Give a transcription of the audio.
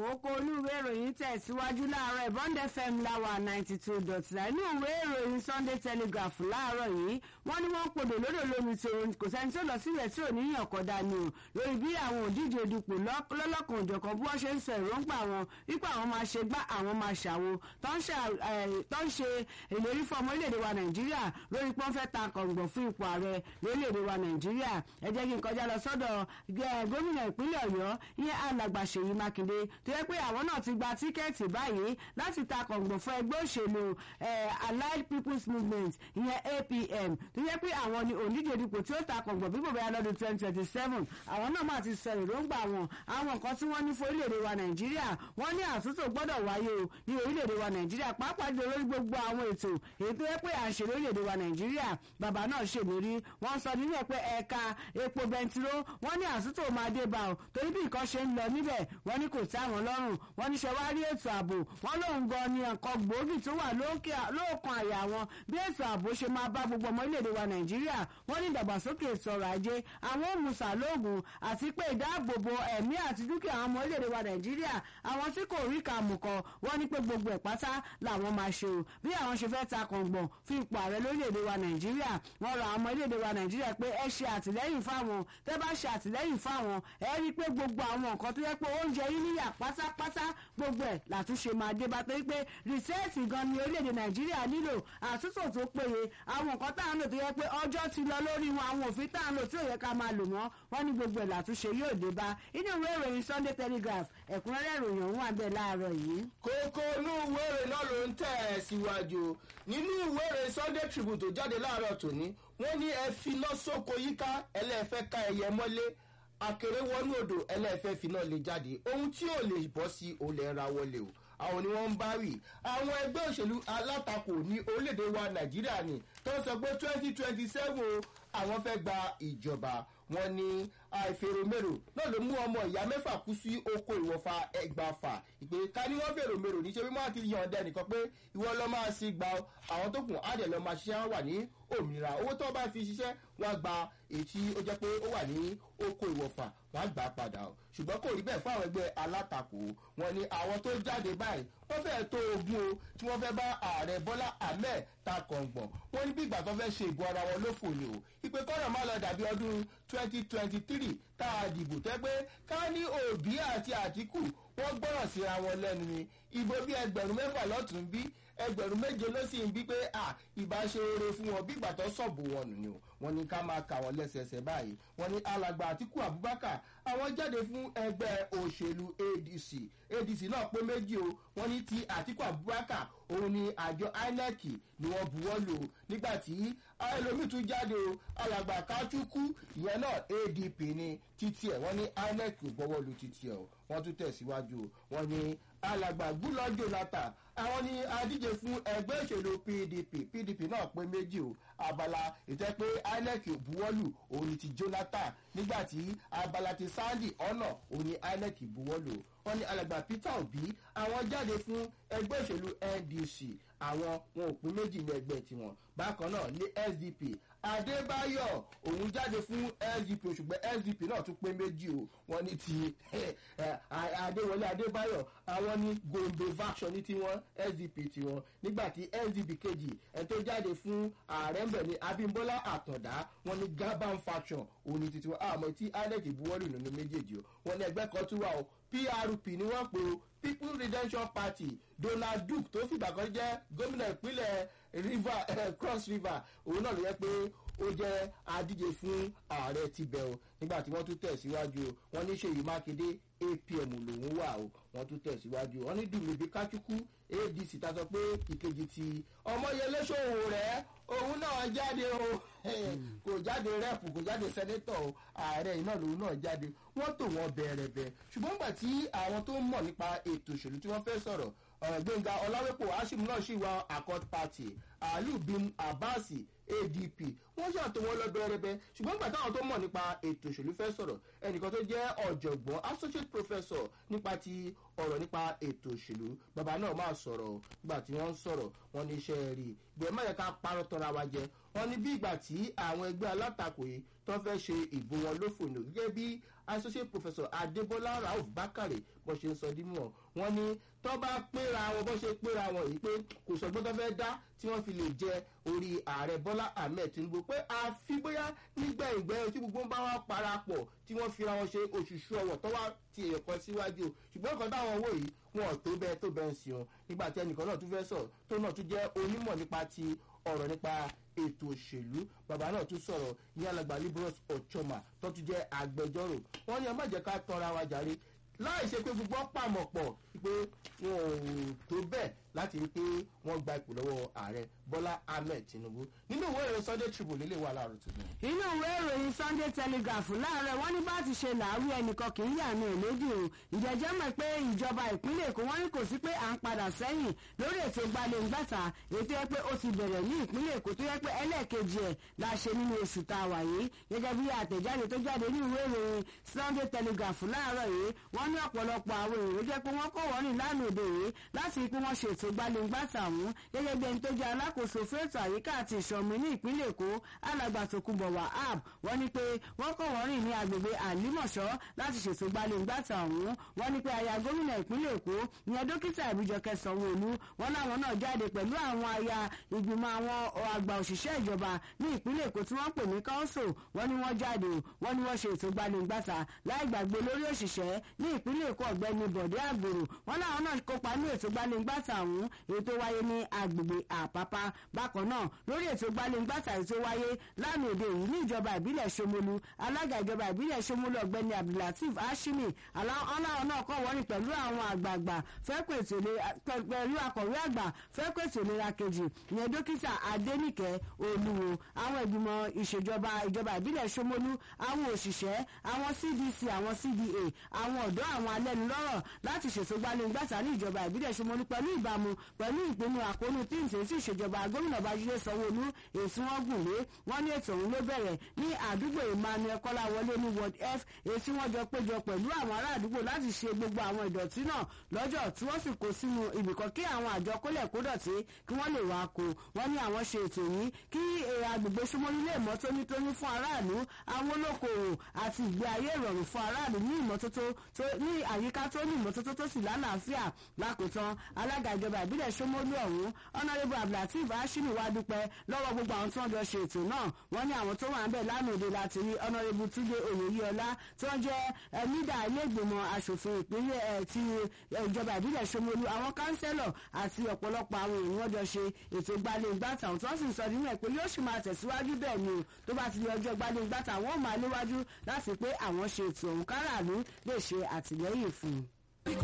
kókó olúwé ìròyìn tẹ̀síwájú láàárọ̀ Bond FM láwà ninety two dot nine inú ìwé ìròyìn Sunday Telegraph láàárọ̀ yìí wọ́n ní wọ́n podò lódò lómi tó kò sẹ́ni tó lọ sílẹ̀ tí ò ní yàn kọ́dà ni o lórí bí àwọn òdíje dupò lọ́lọ́kan òjọ̀kan bí wọ́n ṣe ń sọ èròǹgbà wọn wípé àwọn máa ṣe gbá àwọn máa ṣàwo tó ń ṣe ìlérí fún ọmọ orílẹ̀-èdè wa Nàìjíríà lórí pé wọ́n fẹ́ ta kọ̀ǹgbọ̀n fún ipò ààrẹ lórílẹ̀-èdè wa Nàìjíríà ẹ jẹ́ kí n kọjá lọ sọ́dọ̀ gómìnà ìpínlẹ̀ Ọ̀yọ́ ìyẹn alàgbà Ṣèyí Mákindé tó yẹ pé àwọn náà ti gba tíkẹ́ẹ̀tì báyìí láti ta kọ̀ǹgbọ̀n fún ẹgbẹ́ òṣèlú Allied People's Movement ìyẹn APM tó yẹ pé àwọn ni òǹdíje dupò tí ó ta kọ̀ǹgbọ̀n bí bòbá lọ́dún twenty twenty seven àwọn náà máa ti sọ èròǹgbà wọn àwọn nǹkan tí wọ́n ní fún orílẹ̀-èdè wa Nàìjíríà wọ́n ní àtúntò gbọ́dọ̀ wáyé o ní orílẹ̀-èdè wa Nàìjíríà pàápàá jù lórí gbogbo àwọn ètò èyí tó yẹ pé à ń ṣe lórílẹ̀-èdè wa Nàìjíríà bàbá náà ṣèlérí wọ́n sọ nínú ẹ̀ pé ẹ̀ka epo bẹntiró wọ́n ní àtúntò máa dé bá o torí bí nǹkan ṣe ń lọ níbẹ̀ wọ́n ní kò tẹ́ àwọn lọ́rùn wọ́n ní ṣẹwárí ètò ààbò wọ́n lóun gan ni nǹkan gbòógì tó wà lóòkan àyà wọn bí ètò ààbò ṣe máa bá gbogbo ọmọ orílẹ̀-èdè wa Nàìjíríà wọ́n ní ìdàgbàsókè ètò ọrọ̀ ajé àwọn òmùsà lóògùn àti pé ìdáàbòbò ẹ̀mí àti dúkìá àwọn ọmọ orílẹ̀-èdè wa Nàìjíríà àwọn tí kò rí kàmùkọ wọ́n ní pé gbogbo ẹ̀ pátá làwọn máa ṣe o bí àwọn ṣe fẹ́ ta kọ̀ǹgbọ̀n fún ipò ààrẹ lórílẹ̀-èdè wa Nàìjíríà wọ́n rọ àwọn ọmọ orílẹ̀-èdè wa Nàìjíríà pé ẹ ṣe àtìlẹ́yìn fáwọn tẹ́ bá ṣe àtìlẹ́yìn fáwọn ẹ rí i pé gbogbo àwọn nǹkan tó yẹ pé oúnjẹ yín níyà pátápátá gbogbo ẹ̀ làtúnṣe máa dé bá torí pé rìsẹ́ẹ̀tì gan ni orílẹ̀-èdè Nàìjíríà nílò àtúntò tó péye àwọn nǹkan tá à ń lò tó yẹ pé ọjọ́ ti lọ lórí wọn àwọn òfin tá à ń lò tí ò yẹ ká máa lò wọ́n wọ́n ní gbogbo ẹ̀ làtúnṣe yóò dé bá inú ìwé ìròyìn Sunday Telegraph ẹ̀kúnrẹ́rẹ́ ìròyìn ọ̀hún àbẹ̀ láàárọ̀ yìí. kókó inú ìwé ìròyìn náà ló ń tẹ̀ ẹ́ síwájú nínú ìwé ìròyìn Sunday Tribune tó jáde láàárọ̀ tòní wọ́n ní ẹ fi lọ sóko yíká ẹlẹ́fẹ́ ká ẹyẹ mọ́lé akèrè wọnú odò ẹlẹ́fẹ́ fi náà lè jáde ohun tí ò lè bọ́ sí olè ra wọlé o àwọn ni wọ́n ń bá wì àwọn ẹgbẹ́ òṣèlú alátakò ní orílẹ̀-èdè wa Nàìjíríà ni tó ń sọ pé twenty twenty seven àwọn fẹ́ gba ìjọba wọn ní àìfèrèmérò náà ló mú ọmọ ìyá mẹ́fà kú sí oko ìwọ̀fà ẹgbàfà ìpè ká ní wọ́n fèrèmérò níṣẹ́ bí wọ́n ti yàn ọ̀dẹ nìkan pé ìwọ lọ́ máa sí gba àwọn tó kù á dẹ̀ lọ́ máa ṣiṣẹ́ wà ní òmìnira owó tó bá fi ṣiṣẹ́ wọ́n á gba èyí tí ó jẹ́ pé ó wà ní oko ìwọ̀fà wọ́n á gbà padà o ṣùgbọ́n kò rí bẹ́ẹ̀ fún àwọn ẹgbẹ́ alátakò wọn ni àwọn tó jáde báyìí wọ́n fẹ́ẹ́ tó ogún o tí wọ́n fẹ́ bá ààrẹ Bọ́lá Ahmed ta kọ̀ǹgbọ̀n wọ́n ní bí ìgbà tó fẹ́ ṣe ìbò ara wọn lófò ni o ìpè kọ́nà má lọ dàbí ọdún twenty twenty three tá a dìbò tẹ́ pé ká ní Òbí àti Àtíkù wọ́n gbọ́ràn síra wọn lẹ́nu ni ìbò bí ẹgbẹ̀rún mẹ́fà lọ́tún bí ẹgbẹ̀rún méje ló sì ń bí pé à ìbá ṣe oore fún wọn bí ìgbà tó sọ̀bù wọn nù ni o wọ́n ní ká máa kà wọ́n lẹ́sẹẹsẹ báyìí wọ́n ní alàgbà Àtíkù Abubakar àwọn jáde fún ẹgbẹ́ òṣèlú ADC ADC náà pé méjì o wọ́n ní ti Àtíkù Abubakar òun ni àjọ INEC ni wọ́n buwọ́ lò nígbà tí ẹlòmíì tún jáde o alàgbà Kachukwu ìyẹn náà ADP ni títí ẹ̀ wọ́n ní INEC ò gbọ́wọ́ lu títí ẹ̀ o wọ́n tún tẹ̀síwájú o wọ́n ní alàgbà Goodluck Jonathan àwọn ni adíje fún ẹgbẹ́ òṣèlú PDP PDP náà pé méjì o abala ìtẹ́ pé INEC buwọ́lù òun ni ti Jonathan nígbà tí abala ti Sandy ọ̀nà òun ni INEC buwọ́lù wọ́n ní alàgbà Peter Obi àwọn jáde fún ẹgbẹ́ òṣèlú NDC àwọn wọn ò pín méjì ní ẹgbẹ́ tiwọn bákan náà ní SDP Adébáyọ̀ òun jáde fún SDP ṣùgbọ́n SDP náà tún pé méjì o wọ́n ní ti Adéwọlé Adébáyọ̀ àwọn ní Gombe faction ní tiwọn SDP tiwọn nígbà tí SDP kejì ẹ̀ tó jáde fún ààrẹ ńbẹ̀ ní Abímbọ́lá Àtàndá wọ́n ní Gaban faction òun ní titiwọn àmọ́ tí INEC buwọ́lù nínú méjèèjì o wọ́n ní ẹgbẹ́ kan tún wà o PRP ni wọ́n pe o People Redemption Party Donald Duke tó fìgbà kan jẹ́ gómìnà ìpínlẹ̀ river eh, Cross River òun náà ló yẹ pé ó jẹ́ adíje fún ààrẹ tibẹ̀ o nígbà tí wọ́n tún tẹ̀síwájú o wọ́n ní Ṣèyí Mákindé APM lòun wà o wọ́n tún tẹ̀síwájú o wọ́n ní Dùmíbí Káchukwu ADC ta sọ pé ìkejì ti Ọmọyẹlé Sowore òun náà jáde o kò jáde rẹ́pù kò jáde sẹ́nétọ̀ o ààrẹ iná lòun náà jáde wọ́n tò wọ́n bẹ̀rẹ̀bẹ̀ ṣùgbọ́n gbà tí àwọn tó ń mọ̀ nípa ètò òṣèlú tí wọ́n fẹ́ sọ̀rọ̀ Gbẹ̀ngà Ọláwépò Hashim náà ṣì wà Accord Party Ali bin Abbas ADP wọ́n wọ́n ṣàtò wọn lọ bẹ́ẹ̀rẹ́bẹ́ ṣùgbọ́n gbà táwọn tó mọ̀ nípa ètò òṣèlú fẹ́ sọ̀rọ̀ ẹnìkan tó jẹ́ ọ̀jọ̀gbọ́n associate professor nípa ti ọ̀rọ̀ nípa ètò òṣèlú bàbá náà máa sọ̀rọ̀ gbà tí wọ́n ń sọ̀rọ̀ wọn ní iṣẹ́ rí bẹ́ẹ̀ má yẹ ká parọ́ tọ́ra wa jẹ wọn ní bí ìgbà tí àwọn ẹgbẹ́ alátakò yìí tó fẹ́ ṣe ìbò wọn lófò ní gẹ́gẹ́ bí associate professor adébọ́lá rauf bakare bó ṣe ń sọ dímọ̀ wọn ní tó bá péra wọn bó ṣe péra wọn yìí pé kò sọgbọ́n tó fẹ́ dá tí wọ́n fi lè jẹ orí ààrẹ bọ́lá ahmed tinubu pé àfi bóyá nígbà ìgbẹ́ tí gbogbo ń bá wá parapọ̀ tí wọ́n fira wọn ṣe òṣùṣù ọwọ̀ tó wá ti èèyàn kan síwájú ṣùgbọ́n kan táwọn wò yìí wọn ò tó bẹ́ẹ̀ tó bẹ́ẹ̀ ń sìn wọn nígbà tí ẹnìkan náà tún fẹ́ sọ̀rọ̀ tó náà tún jẹ́ onímọ̀ nípa ti ọ̀rọ̀ nípa ètò òṣèlú bàbá náà tún sọ̀rọ̀ ní alàgbà liberals ochoma tó tún jẹ́ agbẹjọ́rò wọ́n ní ẹ má jẹ́ ká tọ́ra wa jàre láì ṣe pé gbogbo pàmò pọ̀ pé wọn ò tó bẹ́ẹ̀ láti rí pé wọ́n gba ipò lọ́wọ́ ààrẹ bọ́lá ahmed tinubu nínú ìwé ìròyìn sunday tribune lè wà láàárọ̀ tuntun. inú ìwé ìròyìn sunday telegraph láàárọ̀ wọ́n ní bá ti ṣe làárí ẹnìkan kì í yànnà ìlédì o ìjẹ́jẹ́ mọ̀ pé ìjọba ìpínlẹ̀ èkó wọ́n ní kò sí pé à ń padà sẹ́yìn lórí ètò gbalẹ̀ngbàtà ètò yẹ pé ó ti bẹ̀rẹ̀ ní ìpínlẹ̀ èkó tó yẹ pé ẹlẹ́ẹ̀kejì ẹ̀ la ṣe nínú oṣù tá a wà yìí gẹ́gẹ́ bí àtẹ̀jáde tó jáde ní ìwé ìròyìn sunday telegraph láàárọ̀ yìí wọ́n ní ọ̀pọ̀lọpọ̀ àwọn èrò jẹ́ pé wọ́n kọ́ wọ́n rìn lánàá òde yìí láti rí pé wọ́n ṣètò gbalẹ̀ngbàtà ọ̀hún gẹ́gẹ́ bí ẹni tó jẹ́ alákòóso fẹ́ẹ̀tò àyíká àti ìṣọ̀mí ní ìpínlẹ̀ èkó alàgbà tòkunbọ̀ wahab wọ́n ní pé wọ́n kọ́ wọ́n rìn ní agbègbè àlímọ̀ṣọ́ láti ṣètò gbalẹ̀ngbàtà ọ̀hún wọ́n ní pé aya gómìnà ìpínlẹ̀ èkó ìyẹn dókítà ìbíjọkẹ́ sanwó-olú wọ́n láwọn náà jáde pẹ̀lú àwọn aya ìgbìmọ̀ àwọn àgbà òṣìṣẹ́ ìjọba ní ìpínlẹ̀ èkó tí wọ́n pè ní council wọ́n ní wọ́n jáde wọ́n ní wọ́n ṣe ètò gbalẹ̀ngbàtà láì gbàgbé lórí òṣìṣẹ́ ní ìpínlẹ̀ èkó ọ̀gbẹ́ni bọ̀dé àgbèrò wọ́n láwọn náà kópa ní ètò gbalẹ̀ngbàtà ọ̀hún ètò wáyé ní agbègbè àpápá bákan náà lórí ètò gbalẹ̀ngbàtà ètò wáyé lánàá òde yìí ní ìjọba ìbílẹ̀ ṣomolu alága ìjọba ìbílẹ̀ ṣomolu ọ̀gbẹ́ni abdulateef hashimi aláwọn náà kọ́ wọ́n ní pẹ̀lú àwọn àgbààgbà fẹ́kọ̀ ètò ìlera pẹ̀lú akọ̀wé àgbà fẹ́kọ̀ ètò ìlera kejì ìyẹn dókítà adénìkẹ́ olúwo àwọn ìgbìmọ̀ ìṣèjọba ìjọba ìbílẹ̀ ṣomolu àwọn òṣìṣẹ́ àwọn cdc àwọn cda àwọn ọ̀dọ́ àwọn alẹ́nulọ́rọ̀ láti ṣètò gbalẹ̀ngbàtà ní ìjọba ìbílẹ̀ ṣomolu pẹ̀lú ìbámu pẹ̀lú ìpinnu àkóónú tíǹtì sí ìṣèjọba gómìnà babájídé sanwóolu èsì wọn gùn lé wọn ní ètò òun ló bẹ̀rẹ̀ ní àdúgbò emmanuel kọ́láwọlé ní ward f èsì wọn jọ péjọ pẹ̀lú àwọn ará àdúgbò láti ṣe gbogbo àwọn ìdọ̀tí náà lọ́jọ́ tí wọ́n sì kó sínú ibìkan kí àwọn àjọ kólẹ̀ kó dọ̀tí kí wọ́n lè wá kó wọ́n ní àwọn ṣe ètò yìí kí agbègbè ṣomolú lè mọ́ tónítóní fún aráàlú àwọn olókoòwò àti ìgbé ayé ìrọ̀rùn fún aráàlú ní ìmọ́tótó ní àyíká tó ní ìmọ́tótó tó sì lálàáfíà lákòótán alága ìjọba ìbílẹ̀ ṣomolú ọ̀hún ọ̀nàrẹ́bù abdulateef hashimi wá dúpẹ́ lọ́wọ́ gbogbo àwọn tí wọ́n jọ ṣe ètò náà wọ́n ní àwọn tó wà ń bẹ̀ lánàá òde láti rí ọ̀nàrẹ́bù túnde oyèyíọlá tí wọ́n jẹ́ mídà iléègbèmọ̀ asòfin ìpínlẹ̀ ti ìjọba ìbílẹ̀ ṣomolú àwọn kánsẹ́lọ̀ àti ọ̀pọ̀lọpọ̀ àwọn èèyàn wọ́n jọ ṣe ètò gbalẹ̀ngbàtà tí wọ́n sì ń sọ nínú ẹ̀ pé yóò sì máa tẹ̀síwájú bẹ́ẹ̀ ni o tó bá ti di ọjọ́ gbalẹ̀ngbàtà wọ́n máa léwájú láti pé àwọn ṣe ètò òun káràlú lè ṣe àtìlẹ́yìn fún un.